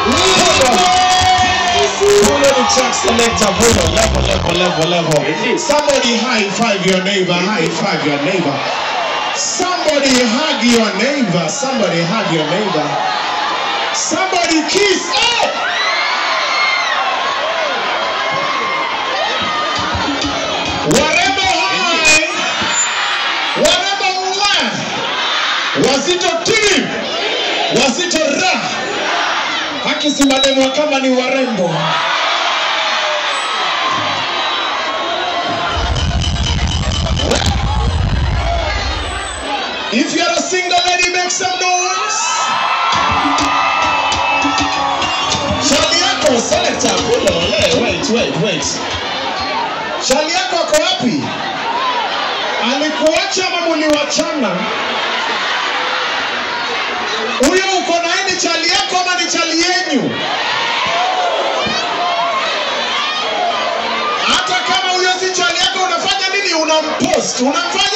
Huyo ni track selector huyo, level, level, level, level. Somebody high five your neighbor, high five your neighbor. Somebody hug your neighbor, somebody hug your neighbor. Somebody kiss. Hey! Warembo hai, warembo wa, wazito team, wazito ra, haki si mademo kama ni warembo. If you're a single lady, make some noise. Shali yako selector, kule, ole, wait, wait, wait. Shali yako ako wapi? Alikuacha ama muliwachana? Huyo uko naye ni chali yako ama ni chali yenyu? Hata kama huyo si chali yako, unafanya nini? Unampost, unamfanya